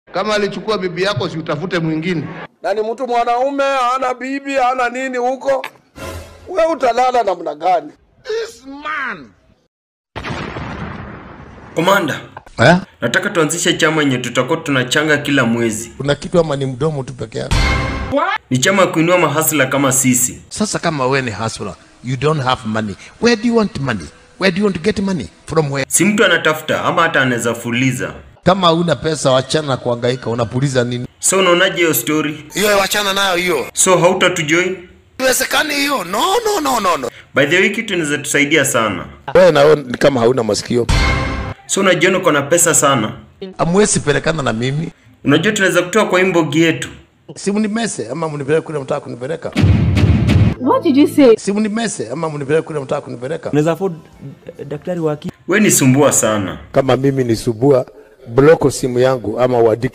Kama alichukua bibi yako, si utafute mwingine. na ni mtu mwanaume, hana bibi, hana nini huko, we utalala namna gani? Komanda, Eh? nataka tuanzishe chama yenye tutakuwa tunachanga kila mwezi. Kuna kitu ama ni mdomo tu peke yake? Ni chama ya kuinua mahasla kama sisi. Sasa kama wewe ni hustler, you don't have money. Where do you want money? Where do you want to get money? From where? Si mtu anatafuta ama hata anaweza fuliza. Kama huna pesa, wachana na kuhangaika, unapuliza nini? So unaonaje hiyo story? Hiyo wachana nayo hiyo. So hautatujoin? Iwezekani hiyo. No, no, no, no, no. By the way, kitu inaweza tusaidia sana. Wewe na wewe ni kama hauna masikio. So unajiona uko na pesa sana. Amwezi pelekana na mimi. Unajua tunaweza kutoa kwa imbogi yetu. Si mnimese ama mnipeleke kule mtaka kunipeleka. What did you say? Si mnimese ama mnipeleke kule mtaka kunipeleka. unaweza afford eh, daktari wa akili We ni sumbua sana. kama mimi ni subua bloko simu yangu ama uandike